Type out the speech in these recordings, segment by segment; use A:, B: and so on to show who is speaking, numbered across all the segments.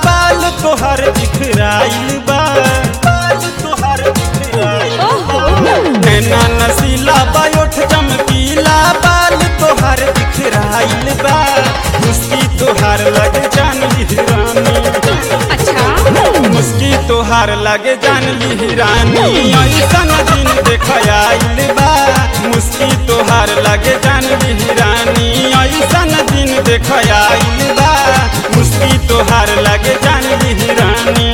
A: बाल तोहर बिखराइल बा बाल तोहर बिखराइल
B: ओहो
A: नैना नसीला बायोठ चमकीला बाल तोहर बिखराइल बा मुस्की तोहार लगे जान लिहरानी
B: अच्छा
A: मुस्की तोहार लगे जान लिहरानी ऐसन दिन देखयाइल बा मुस्की तोहार लगे जान लिहरानी ऐसन दिन देखयाइल बा मुस्की तोहार लगे जान लिहरानी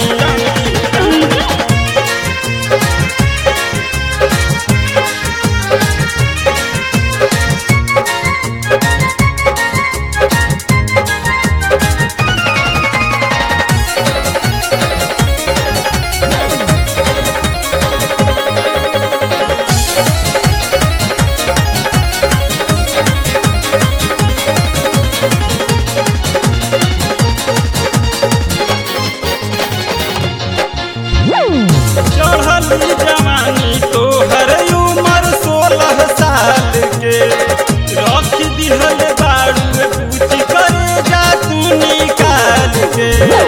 A: चढ़ल जवानी तोहर उमर सोलह साल के रख दिहल बाड़ू पूछ करे जा तू निकाल के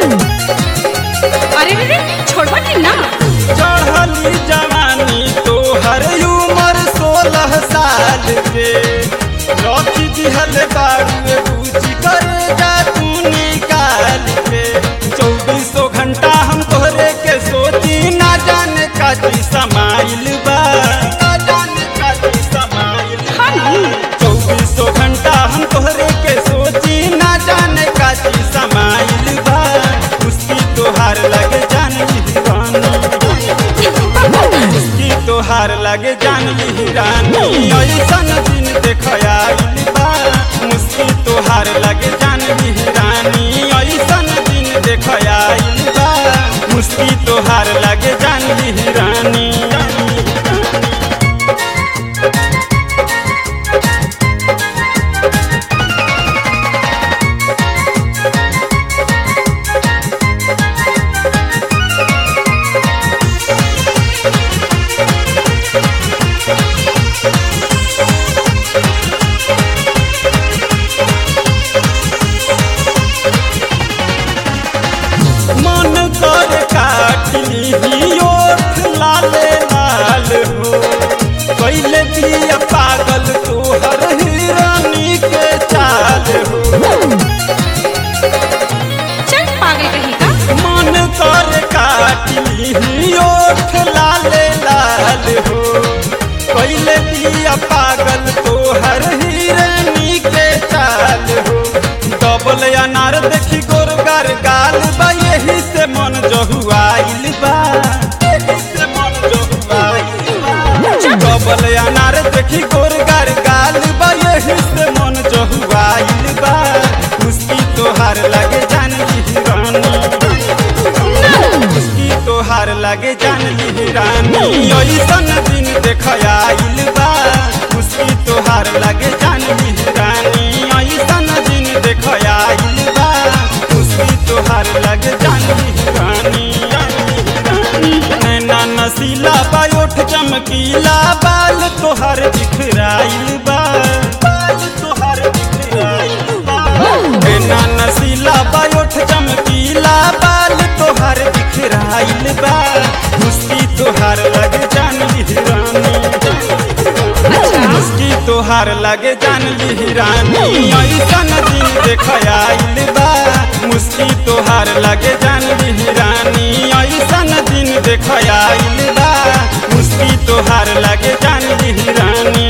B: अरे रे रे छोड़ो नहीं ना
A: चढ़ल जवानी तोहर उमर सोलह साल के रख दिहल बाड़ू पूछ करे जा तू निकाल के चौबीसों घंटा हम तोहरे के सोची ना जाने काची समाइल बा ना जाने काची समाइल बा।
B: हाँ ना
A: चौबीसों घंटा हम तोहरे के सोची ना जाने काची समाइल बा उसकी तोहार लगे जान लिहरानी उसकी तोहार लगे जान लिहरानी ऐसन दिन देखयाइल बा मुस्की तोहार लगे जान लिहरानी ऐसन दिन देखयाइल बा मुस्की तोहार लगे जान लिहरानी मन कर काटली ओठ लाले लाल हो कैले दिया पागल तोहर हिरानी के चाल हो
B: चल पागल कहीं का
A: मन कर काटली ओठ लाले लाल हो कैले दिया पागल तोहर हिरानी के चाल हो डबल अनार देखी गोरगार गाल बा यही से मन जहुआइल बा यही से मन जहुआइल बा डबल अनार देखी गोरगार गाल बा यही से मन जहुआइल बा मुस्की तोहार लगे जान लिहरानी मुस्की तोहार लगे जान लिहरानी ऐसन दिन देखयाइल बा मुस्की तोहार लगे जान लिहरानी ऐसन दिन देखयाइल बा मुस्की तोहार लगे जान लिहरानी नैना नसीला बायोठ चमकीला बाल तोहार बिखराइल बा बाल तोहार बिखराइल बा नैना नसीला बायोठ चमकीला बाल तोहार बिखराइल बा मुस्की तोहार लगे जान लिहरानी मुस्की तोहार लगे जान लिहरानी ऐसन दिन देखयाइल बा मुस्की तोहार लगे जान लिहरानी ऐसन दिन देखयाइल बा मुस्की तोहार लगे जान लिहरानी